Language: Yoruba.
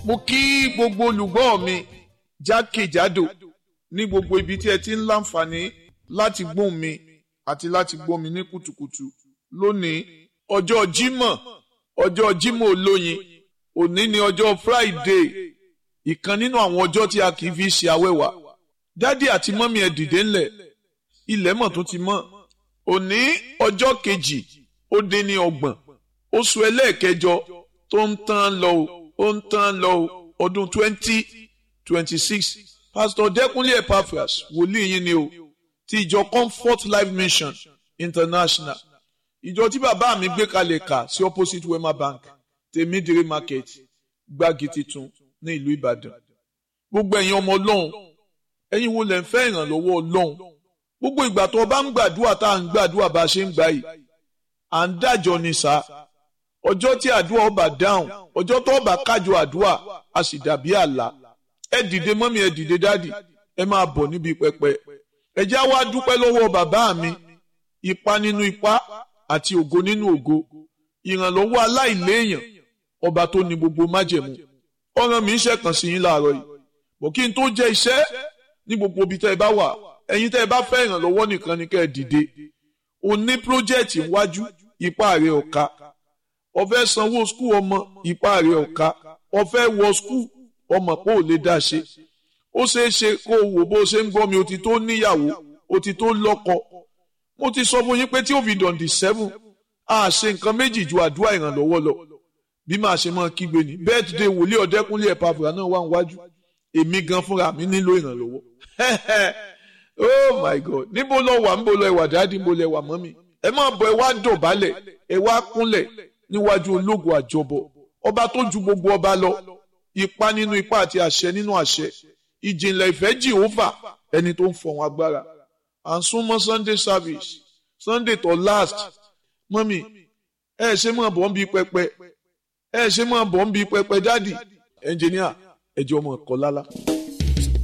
mo kí gbogbo olùgbọ́ mi jákèjádò ní gbogbo ibi tí ẹ ti ń láǹfààní láti gbóhùn mi àti láti gbọ́ mi ní kùtùkùtù lónìí ọjọ́ Jímọ̀ ọjọ́ Jímọ̀ olóyin òní ni ọjọ́ Friday ìkan nínú àwọn ọjọ́ tí a kì í fi ṣe awẹ́wà dádì àti mọ́mí ẹ dìde ńlẹ̀ ilẹ̀ mọ̀ tó ti mọ́ òní ọjọ́ kejì ó dín ní ọgbọ̀n oṣù ẹlẹ́ẹ̀kẹjọ tó ń tán lọ o ó ń tán lọ o ọdún twenty twenty six pastor Dẹ́kunlé Epaphras wòlíì yín ni o ti ìjọ Comfort Life Mission International ìjọ tí bàbá mi gbé kalẹ̀ kà sí opposite Wema Bank tèmídìrí market gbági titun ní ìlú Ìbàdàn gbogbo ẹ̀yin ọmọ Ọlọ́run ẹ̀yin wo lẹ ń fẹ́ ìrànlọ́wọ́ Ọlọ́run gbogbo ìgbà tó o bá ń gbàdúrà tá à ń gbàdúrà bá a ṣe ń gbà yìí à ń dájọ́ ni sá ọjọ́ tí àdúrà ọba dáhùn ọjọ́ tó ọba kájọ àdúrà a sì dàbí àlá ẹ dìde mọ́mí ẹ dìde dádì ẹ máa bọ̀ níbi pẹpẹ ẹ já wá dúpẹ́ lọ́wọ́ bàbá mi ipa nínú ipa àti ògo nínú ògo ìrànlọ́wọ́ aláìléèyàn ọba tó ní gbogbo májẹ̀mú ọ̀ràn mi ń ṣẹ̀kàn sí yín láàárọ̀ yìí bọ̀ kí n tó jẹ́ iṣẹ́ ní gbogbo ibi tẹ́ ẹ bá wà ẹ̀yin tẹ́ ẹ bá fẹ́ ìrànlọ́wọ́ nìkan ni kẹ́ ẹ dìde o ní pírójẹ́ẹ̀tì iwájú ipá rẹ̀ ọ̀ka o fẹ́ sanwó skul ọmọ ipá rẹ̀ ọ̀ka o fẹ́ wọ skul ọmọ pé ò lè dá ṣe ó ṣeé ṣe kó o wò bó ṣe ń gbọ́ mi o ti tó níyàwó o ti tó lọ́kọ mo ti sọ fún yín pé tí ó fi dọ̀ǹdì seven a ṣe nǹkan méjì ju àdúrà ìrànlọ́wọ́ lọ bí màá ṣe máa kígbe ní birthday wòlíì ọ̀dẹ́kúnlé Epaphras náà wà níwájú èmi gan fúnra mi nílò ìrànlọ́wọ́ oh my god níbo lọ wà níbo lọ ẹwà dáàdì níbo lọ ẹwà mọ́mì ẹ máa bọ̀ ẹ wá dọ̀bálẹ̀ ẹ wá kúnlẹ̀ níwájú ológun àjọbọ ọba tó ju gbogbo ọba lọ ipa nínú ipa àti àṣẹ nínú àṣẹ ìjìnlẹ̀ ìfẹ́ Jehovah ẹni tó ń fọ̀hún agbára à ń súnmọ́ Sunday service Sunday tó last mọ́mì ẹ ṣe máa bọ̀ ń bí pẹpẹ ẹ ṣe máa bọ̀ ń bí pẹpẹ dáàdì ẹnjìníà ẹjọ́ ọmọ ẹ̀kọ́ lálá.